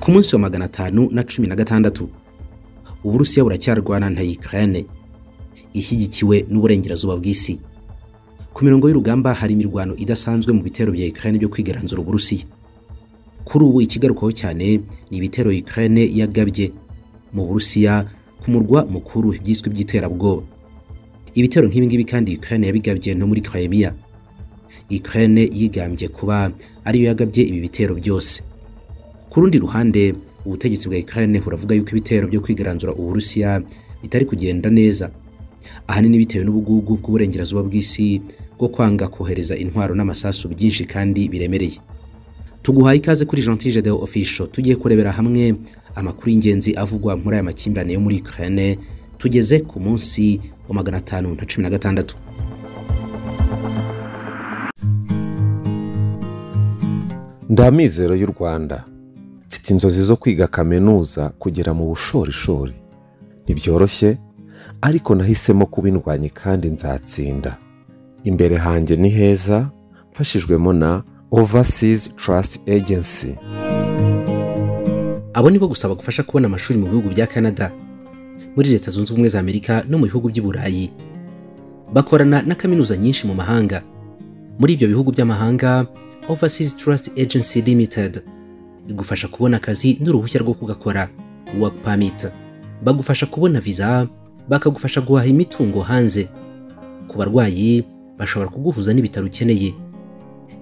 ku munsi wa magana atanu na cumi na gatandatu uburusiya buracyarwana na ukraine ishyigikiwe n'uburengerazuba bw'isi ku mirongo y'urugamba hari imirwano idasanzwe mu bitero bya ukraine byo kwigaranzura uburusiya kuri ubu ikigarukaho cyane ni ibitero ukraine yagabye mu burusiya ku murwa mukuru byiswe by'iterabwoba ibitero nk'ibi ngibi kandi ukraine yabigabye no muri crimea ukraine yigambye kuba ariyo yagabye ibi bitero byose ku rundi ruhande ubutegetsi bwa Ukraine buravuga yuko ibitero byo kwigaranzura Uburusiya bitari kugenda neza ahanini bitewe n'ubugugu bw'uburengerazuba bw'isi bwo kwanga kohereza intwaro n'amasasu byinshi kandi biremereye tuguhaye ikaze kuri Gentil Gedeon Official tugiye kurebera hamwe amakuru y'ingenzi avugwa muri aya makimbirane yo muri Ukraine tugeze ku munsi wa magana atanu na cumi na gatandatu ndamizero y'u rwanda mfite inzozi zo kwiga kaminuza kugera mu bushorishori ntibyoroshye ariko nahisemo kubindwanya kandi nzatsinda imbere hanjye ni heza mfashijwemo na overseas trust agency abo nibo gusa bagufasha kubona amashuri mu bihugu bya canada muri leta zunze ubumwe za amerika no mu bihugu by'i burayi bakorana na kaminuza nyinshi mu mahanga muri ibyo bihugu by'amahanga overseas trust agency limited igufasha kubona akazi n'uruhushya rwo kugakora work permit bagufasha kubona visa bakagufasha guhaha imitungo hanze ku barwayi bashobora kuguhuza n'ibitaro ukeneye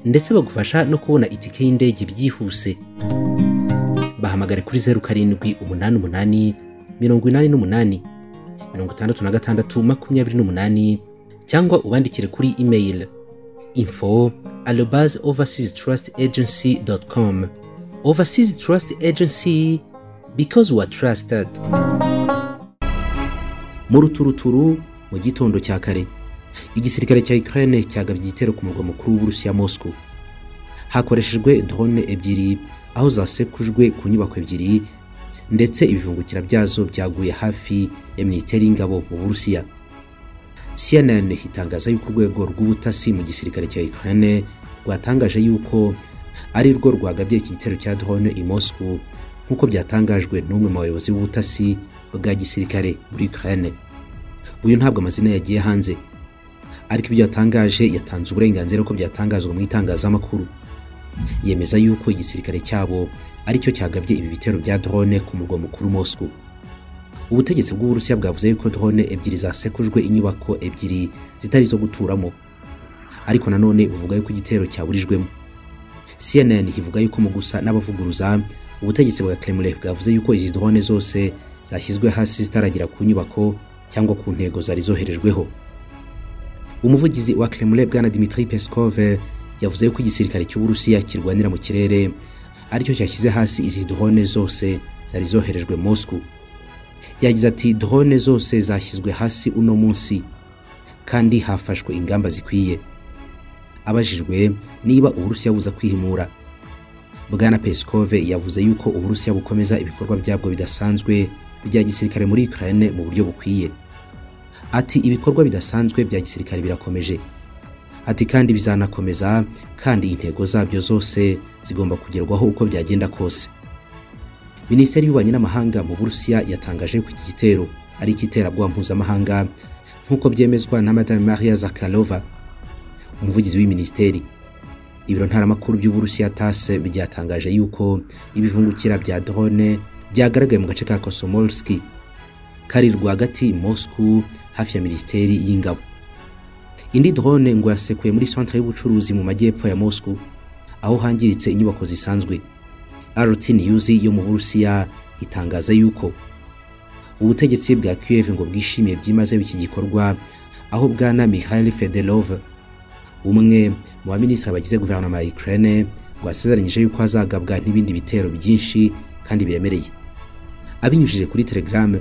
ndetse bagufasha no kubona itike y'indege byihuse bahamagare kuri zeru karindwi umunani umunani mirongo inani n'umunani mirongo itandatu na gatandatu makumyabiri n'umunani cyangwa ubandikire kuri email info arobase overseas trust agency doti komu Overseas Trust Agency because we are trusted. Mu ruturuturu mu gitondo cya kare igisirikare cya Ukraine cyagabye igitero ku murwa mukuru w'Uburusiya Moscow. Hakoreshejwe drone ebyiri aho zasekujwe ku nyubako ebyiri ndetse ibivungukira byazo byaguye hafi ya Minisiteri y'Ingabo mu Burusiya. CNN itangaza yuko urwego rw'ubutasi mu gisirikare cya Ukraine rwatangaje yuko ari rwo rwagabye iki gitero cya drone i Moscow nk'uko byatangajwe n'umwe mu bayobozi b'ubutasi bwa gisirikare muri Ukraine uyu ntabwo amazina yagiye hanze ariko ibyo yatangaje yatanze uburenganzira ko byatangazwa mu itangazamakuru yemeza yuko igisirikare cyabo aricyo cyagabye ibi bitero bya drone ku murwa mukuru Moscow ubutegetsi bw'uburusiya bwavuze yuko drone ebyiri zasekujwe inyubako ebyiri zitari zo guturamo ariko nanone buvuga yuko igitero cyaburijwemo CNN ivuga yuko mu gusa n'abavuguruza ubutegetsi bwa Kremlin bwavuze yuko izi drone zose zashyizwe hasi zitaragira ku nyubako cyangwa ku ntego zari zoherejweho umuvugizi wa Kremlin bwana Dmitry Peskov yavuze yuko igisirikare cy'Uburusiya kirwanira mu kirere aricyo cyashyize hasi izi drone zose zari zoherejwe Moscow yagize ati drone zose zashyizwe hasi uno munsi kandi hafashwe ingamba zikwiye abajijwe niba uburusiya buza kwihimura bwana Peskov yavuze yuko uburusiya bukomeza ibikorwa byabwo bidasanzwe bya gisirikare muri Ukraine mu buryo bukwiye ati ibikorwa bidasanzwe bya gisirikare birakomeje ati kandi bizanakomeza kandi intego zabyo zose zigomba kugerwaho uko byagenda kose minisiteri y'ububanyi n'amahanga mu burusiya yatangaje ko iki gitero ari ikiterabwoba mpuzamahanga nk'uko byemezwa na madame maria zakarova umuvugizi w'iministeri ibiro ntaramakuru by'uburusiya tase byatangaje yuko ibivungukira bya drone byagaragaye mu gace ka kosomolski kari rwagati moscow hafi ya minisiteri y'ingabo indi drone ngo yasekuye muri centre y'ubucuruzi mu majyepfo ya moscow aho hangiritse inyubako zisanzwe rt news yo mu burusiya itangaza yuko ubutegetsi bwa kiev ngo bwishimiye byimazeyo iki gikorwa aho bwana mikhail federov umwe mu baminisitiri bagize guverinoma ya Ukraine wasezeranyije yuko hazagabwa n'ibindi bitero byinshi kandi biremereye abinyujije kuri Telegram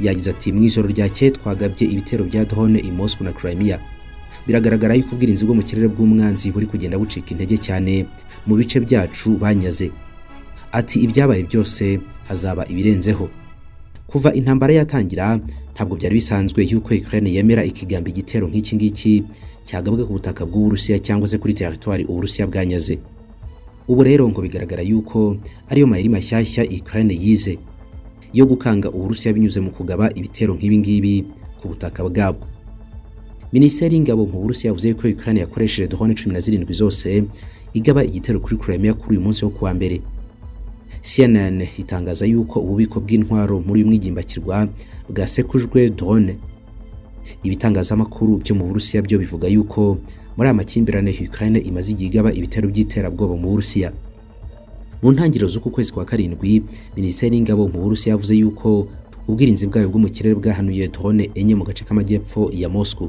yagize ati mu ijoro ryakeye twagabye ibitero bya drone i Moscow na Crimea biragaragara yuko ubwirinzi bwo mu kirere bw'umwanzi buri kugenda bucika intege cyane mu bice byacu banyaze ati ibyabaye byose hazaba ibirenzeho kuva intambara yatangira ntabwo byari bisanzwe yuko Ukraine yemera ikigamba igitero nk'iki ngiki cyagabwe ku butaka bw'uburusiya cyangwa se kuri teritwari uburusiya bwanyaze ubu rero ngo bigaragara yuko ariyo mayeri mashyashya Ukraine yize yo gukanga Uburusiya binyuze mu kugaba ibitero nk'ibi ngibi ku butaka bwabwo Minisiteri y'ingabo mu Burusiya yavuze ko Ukraine yakoresheje drone 17 zose igaba igitero kuri Crimea kuri uyu munsi wo kuwa mbere CNN itangaza yuko ububiko bw'intwaro muri uyu mwigimbakirwa bwasekujwe drone ibitangazamakuru byo mu Burusiya byo bivuga yuko muri aya makimbirane Ukraine imaze igihe igaba ibitero by'iterabwoba mu Burusiya mu ntangiriro z'uku kwezi kwa karindwi minisiteri y'ingabo mu Burusiya yavuze yuko ubwirinzi bwayo bwo mu kirere bwahanuye drone enye mu gace k'amajyepfo ya Moscow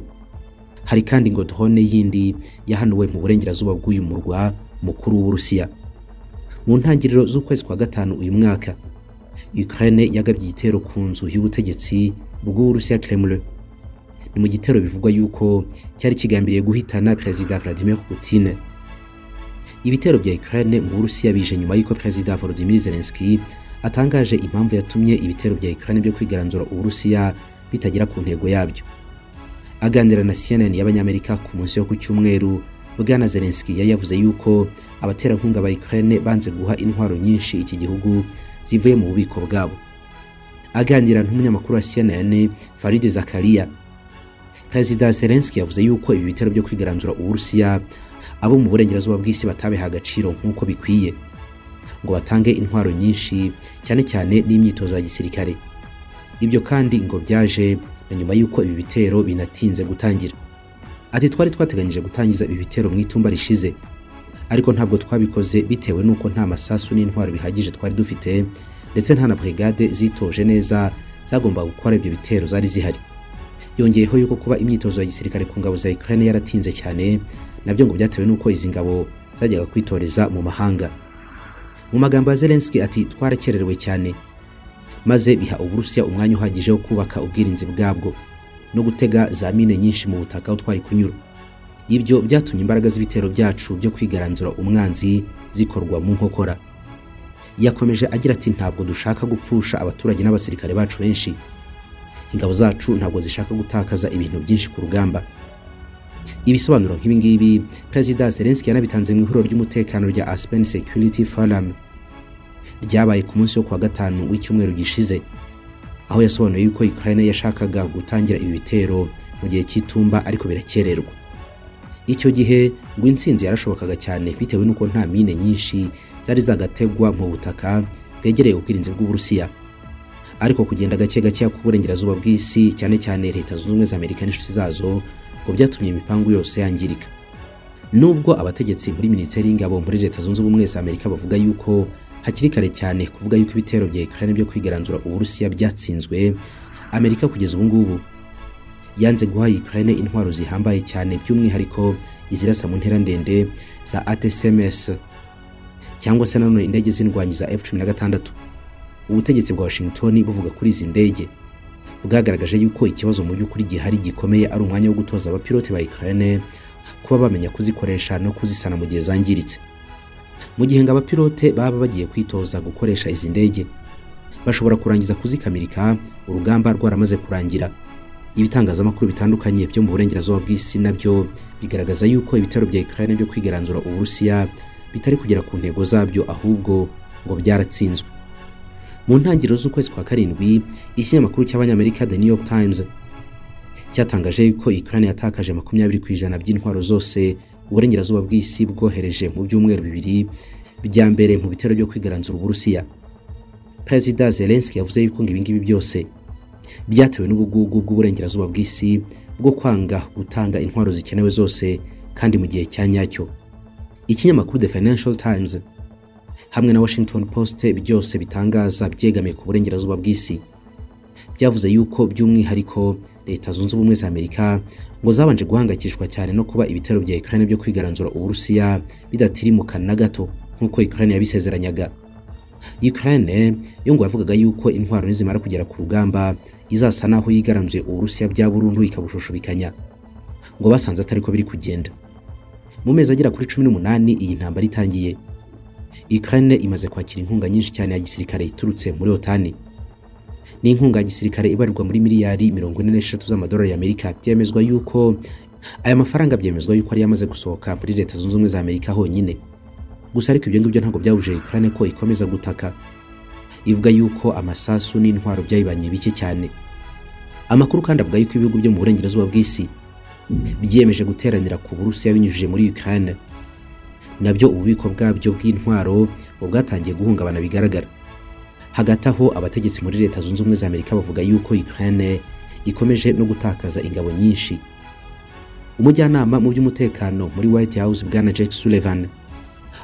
hari kandi ngo drone yindi yahanuwe mu burengerazuba bw'uyu murwa mukuru w'Uburusiya mu ntangiriro z'ukwezi kwa gatanu uyu mwaka Ukraine yagabye igitero ku nzu y'ubutegetsi bw'Uburusiya Kremlin ni mu gitero bivugwa yuko cyari kigambiriye guhitana perezida Vladimir Putin ibitero bya Ukraine mu Burusiya bije nyuma y'uko perezida Volodymyr Zelensky atangaje impamvu yatumye ibitero bya Ukraine byo kwigaranzura Uburusiya bitagera ku ntego yabyo aganira na CNN y'abanyamerika ku munsi wo ku cyumweru Bwana Zelensky yari yavuze yuko abaterankunga ba Ukraine banze guha intwaro nyinshi iki gihugu zivuye mu bubiko bwabo aganira n'umunyamakuru wa CNN Farid Zakaria perezida Zelensky yavuze yuko ibi bitero byo kwigaranzura Uburusiya abo mu burengerazuba bw'isi batabiha agaciro nk'uko bikwiye ngo batange intwaro nyinshi cyane cyane n'imyitozo ya gisirikare ibyo kandi ngo byaje na nyuma y'uko ibi bitero binatinze gutangira ati twari twateganyije gutangiza ibi bitero mu itumba rishize ariko ntabwo twabikoze bitewe n'uko nta masasu n'intwaro bihagije twari dufite ndetse nta na brigade zitoje neza zagombaga gukora ibyo bitero zari zihari yongeyeho yuko kuba imyitozo ya gisirikare ku ngabo za Ukraine yaratinze cyane nabyo ngo byatewe n'uko izi ngabo zajyaga kwitoreza mu mahanga mu magambo ya Zelensky ati twarakererewe cyane maze biha Uburusiya umwanya uhagije wo kubaka ubwirinzi bwabwo no gutega za mine nyinshi mu butaka aho twari kunyura ibyo byatumye imbaraga z'ibitero byacu byo kwigaranzura umwanzi zikorwa mu nkokora yakomeje agira ati ntabwo dushaka gupfusha abaturage n'abasirikare bacu benshi ingabo zacu ntabwo zishaka gutakaza ibintu byinshi ku rugamba ibisobanuro nk'ibingibi perezida Zelensky yanabitanze mu ihuriro ry'umutekano rya Aspen Security Forum ryabaye ku munsi wo kuwa gatanu w'icyumweru gishize aho yasobanuye yuko Ukraine yashakaga gutangira ibi bitero mu gihe cy'itumba ariko birakererwa icyo gihe ngo intsinzi yarashobokaga cyane bitewe n'uko nta mine nyinshi zari zagategwa mu butaka bwegereye ubwirinzi bw'Uburusiya ariko kugenda gake gake ku burengerazuba bw'isi cyane cyane leta zunze ubumwe za Amerika n'inshuti zazo ngo byatumye imipangu yose yangirika nubwo abategetsi muri minisiteri y'ingabo muri leta zunze ubumwe za Amerika bavuga yuko hakiri kare cyane kuvuga yuko ibitero bya Ukraine byo kwigaranzura Uburusiya byatsinzwe Amerika kugeza ubu ngubu yanze guha Ukraine intwaro zihambaye cyane by'umwihariko izirasa mu ntera ndende za ATSMS cyangwa se nanone indege z'indwanyi za F16 ubutegetsi bwa Washington buvuga kuri izi ndege bwagaragaje yuko ikibazo mu by'ukuri gihari gikomeye ari umwanya wo gutoza abapilote ba Ukraine kuba bamenya kuzikoresha no kuzisana mu gihe zangiritse mu gihe ngo abapilote baba bagiye kwitoza gukoresha izi ndege bashobora kurangiza kuzikamirika urugamba rwaramaze kurangira ibitangazamakuru bitandukanye byo mu burengerazuba bw'isi nabyo bigaragaza yuko ibitero bya Ukraine byo kwigaranzura Uburusiya bitari kugera ku ntego zabyo ahubwo ngo byaratsinzwe mu ntangiriro z'ukwezi kwa karindwi ikinyamakuru cy'abanyamerika The New York Times cyatangaje yuko Ukraine yatakaje makumyabiri ku ijana by'intwaro zose uburengerazuba bw'isi bwohereje mu byumweru bibiri bya mbere mu bitero byo kwigaranzura Uburusiya Perezida Zelensky yavuze yuko ngo ibingibi byose byatewe n'ubugugu bw'uburengerazuba bw'isi bwo kwanga gutanga intwaro zikenewe zose kandi mu gihe cya nyacyo ikinyamakuru The Financial Times hamwe na Washington Post byose bitangaza byegamiye ku burengerazuba bw'isi byavuze yuko by'umwihariko leta zunze ubumwe za Amerika ngo zabanje guhangayikishwa cyane no kuba ibitero bya Ukraine byo kwigaranzura Uburusiya bidatirimuka na gato nk'uko Ukraine yabisezeranyaga Ukraine yo ngo yavugaga yuko intwaro nizimara kugera ku rugamba izasa naho yigaranzuye Uburusiya bya burundu ikabushushubikanya ngo basanze atariko biri kugenda mu mezi agera kuri 18 iyi ntambara itangiye Ukraine imaze kwakira inkunga nyinshi cyane ya gisirikare iturutse muri OTAN. Ni inkunga ya gisirikare ibarirwa muri miliyari 43 z'amadolari y'Amerika byemezwa yuko aya mafaranga byemezwa yuko ari yamaze gusohoka muri leta zunze ubumwe za Amerika honyine. gusa ariko ibyo ngibyo ntabwo byabujije ukraine ko ikomeza gutaka ivuga yuko amasasu n'intwaro byayibanye bike cyane amakuru kandi avuga yuko ibihugu byo mu burengerazuba bw'isi byiyemeje guteranira ku burusiya binyujije muri ukraine nabyo ububiko bwabyo bw'intwaro bwatangiye guhungabana bigaragara hagati aho abategetsi muri leta zunze ubumwe za amerika bavuga yuko ukraine ikomeje no gutakaza ingabo nyinshi umujyanama mu by'umutekano muri white house bwana jack sullivan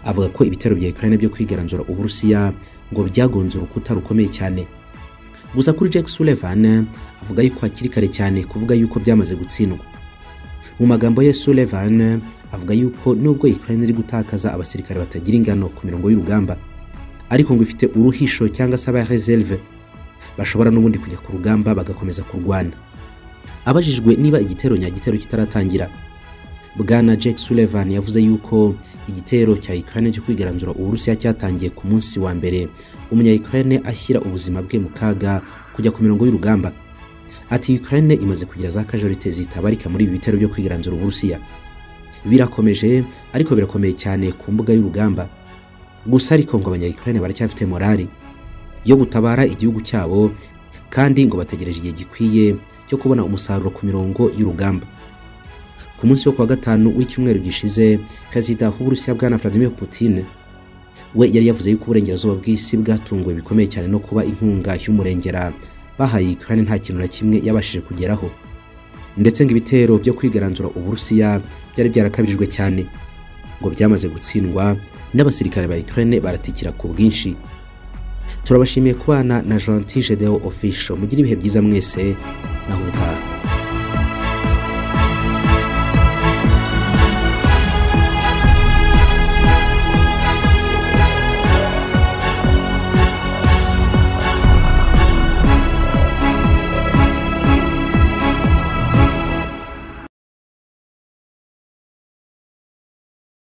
avuga ko ibitero bya ukraine byo kwigaranzura uburusiya ngo byagonze urukuta rukomeye cyane gusa kuri jack sullivan avuga yuko hakiri kare cyane kuvuga yuko byamaze gutsindwa mu magambo ye sullivan avuga yuko nubwo ukraine iri gutakaza abasirikare batagira ingano ku mirongo y'urugamba ariko ngo ifite uruhisho cyangwa se abareserve bashobora n'ubundi kujya ku rugamba bagakomeza kurwana abajijwe niba igitero nyagitero kitaratangira bwana jack sullivan yavuze yuko igitero cya ukraine cyo kwigaranzura uburusiya cyatangiye ku munsi wa mbere umunya ukraine ashyira ubuzima bwe mu kaga kujya ku mirongo y'urugamba ati ukraine imaze kugira za kajorite zitabarika muri ibi bitero byo kwigaranzura uburusiya birakomeje ariko birakomeye cyane ku mbuga y'urugamba gusa ariko ngo abanya ukraine baracyafite morali yo gutabara igihugu cyabo kandi ngo bategereje igihe gikwiye cyo kubona umusaruro ku mirongo y'urugamba ku munsi wo kuwa gatanu w'icyumweru gishize perezida w'uburusiya bwana vladimir putin we yari yavuze yuko uburengerazuba bw'isi bwatunguwe bikomeye cyane no kuba inkunga y'umurengera bahaye ukraine nta kintu na kimwe yabashije kugeraho ndetse ngo ibitero byo kwigaranzura uburusiya byari byarakabirijwe cyane ngo byamaze gutsindwa n'abasirikare ba ukraine baratikira ku bwinshi turabashimiye kubana na gentil gedeo official mugira ibihe byiza mwese naho ubutaha